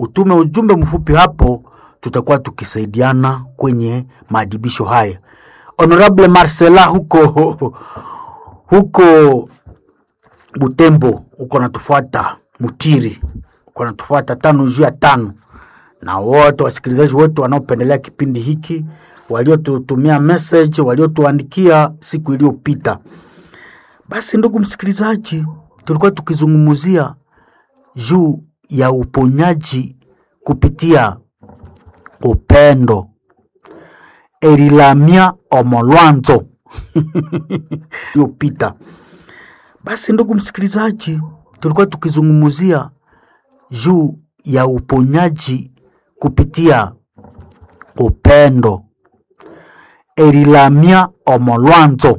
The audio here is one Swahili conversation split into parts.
utume ujumbe mfupi hapo, tutakuwa tukisaidiana kwenye maadibisho haya. Honorable Marcela huko huko Butembo uko natufuata, Mutiri uko natufuata tano juu ya tano, na wote wasikilizaji wetu wanaopendelea kipindi hiki, waliotutumia message, waliotuandikia siku iliyopita. Basi ndugu msikilizaji, tulikuwa tukizungumzia juu ya uponyaji kupitia upendo erilamia omolwanzo iliyopita. Basi ndugu msikilizaji, tulikuwa tukizungumzia juu ya uponyaji kupitia upendo erilamia omolwanzo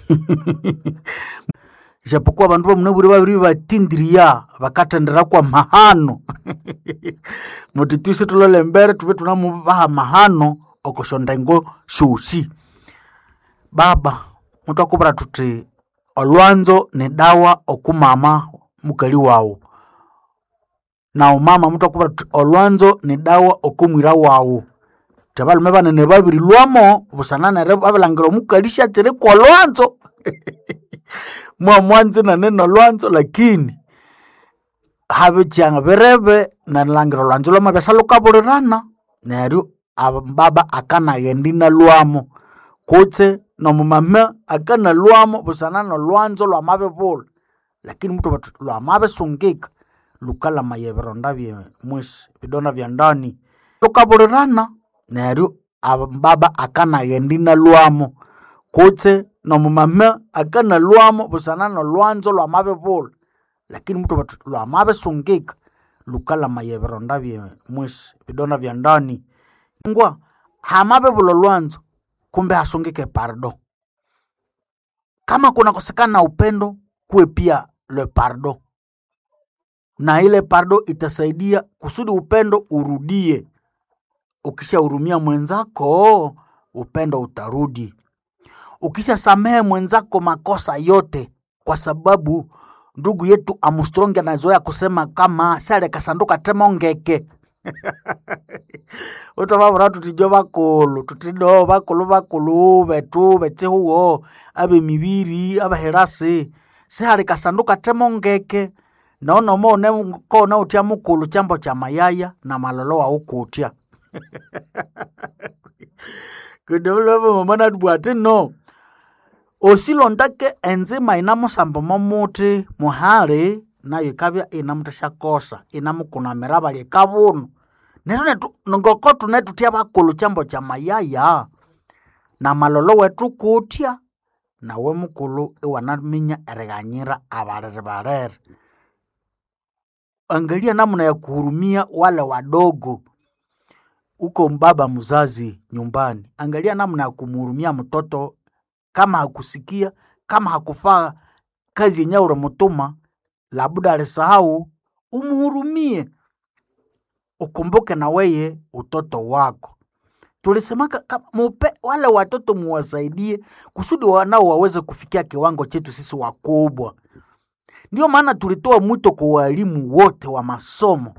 ijapokuwa bandu bamunaburi babiri batindiria bakatendera kwa mahano muti twisi tulole mbere tube tunamubaha mahano okoshondengo shusi baba mutwakubura tuti olwanzo ni dawa okumama mukali wawu na umama mutwakubura tuti olwanzo ni dawa okumwira wawu tebalume banene babiri lwamo busananere babilangira omukali syatsiri kolwanzo mwamwanzi nanene olwanzo lakini habityanga birebe nalangira olwanzo lwama byasalukabulirana neryo baba akanaghendi nalwamo kutse nomumama akanalwamo busana nolwanzo lwamabibula lakini mtu batu lwamabisungika lukalamaya ebironda bye mwisi bidonda bya ndani lukabulirana neryo baba akanaghendi nalwamo kutse nomumama akanalwamo busana nolwanzo lwamabibula lakini mtu batu lwamabisungika lukalamaya ebironda bye mwisi bidonda bya ndani ngwa hamabibula olwanzo kumbe hasungike pardo kama kuna kosekana upendo kuwe pia le pardo na ile pardo itasaidia kusudi upendo urudie ukishahurumia mwenzako upendo utarudi ukishasamehe mwenzako makosa yote kwa sababu ndugu yetu Armstrong anazoea kusema kama sale kasanduka temongeke utavavura tutijo vakulu tutido vakulu vakulu vetu vetsihuwo ave miviri avaherasi sihali kasanduka temongeke nonomo une kona utya mukulu chambo cha mayaya na malolo wa ukutya kudovulavo mamana tubwati no osilondake enzima ina musambo momuti muhali nayo ikavya ina mutashakosa ina mukunamira vali ikavunu netu netu ngoko tune tutya vakulu chambo cha mayaya na malolo wetu kutya nawe mukulu iwanaminya erighanyira abalere balere angalia namna ya kuhurumia wale wadogo uko mbaba mzazi nyumbani angalia namna ya kumhurumia mtoto kama hakusikia kama hakufaa kazi yenye ulimutuma labda alisahau umhurumie ukumbuke na weye utoto wako tulisemaka mupe wale watoto muwasaidie kusudi wanao waweze kufikia kiwango chetu sisi wakubwa ndio maana tulitoa mwito kwa walimu wote wa masomo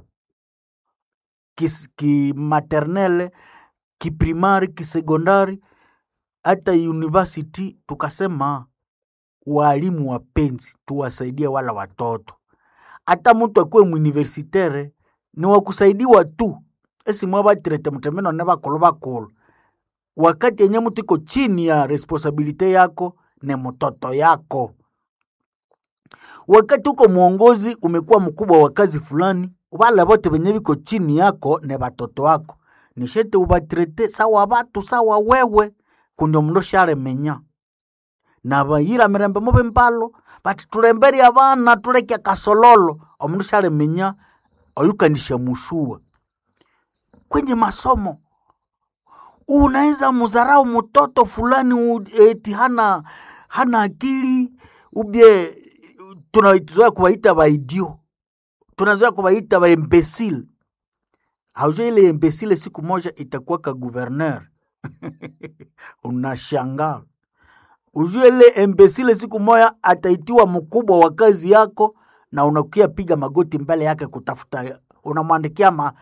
kimaternele ki kiprimari kisekondari hata university tukasema walimu wapenzi tuwasaidie wala watoto hata mtu akuwe muuniversitere ni wakusaidiwa tu esimwe batirete mutemeno ne bakulu bakulu wakati yenye mtu iko chini ya responsibility yako ni mtoto yako wakati uko mwongozi umekuwa mkubwa wa kazi fulani wale bote benye biko chini yako ne batoto wako nishete ubatirete sawa batu sawa wewe kundi omundu syalemenya nabayira mirembe mubi mbalo bati tulemberi abana tuleke kasololo omundu syalemenya oyukanisha mushua kwenye masomo unaweza muzarau mtoto fulani eti hana hana akili ubye tunazoea kuwaita baidio tunazoea kuwaita baembesile haujua ile embesile siku moja itakuwa ka guverner unashangaa ujue ile embesile siku moja ataitiwa mkubwa wa kazi yako na unakia piga magoti mbele yake kutafuta unamwandikia ma,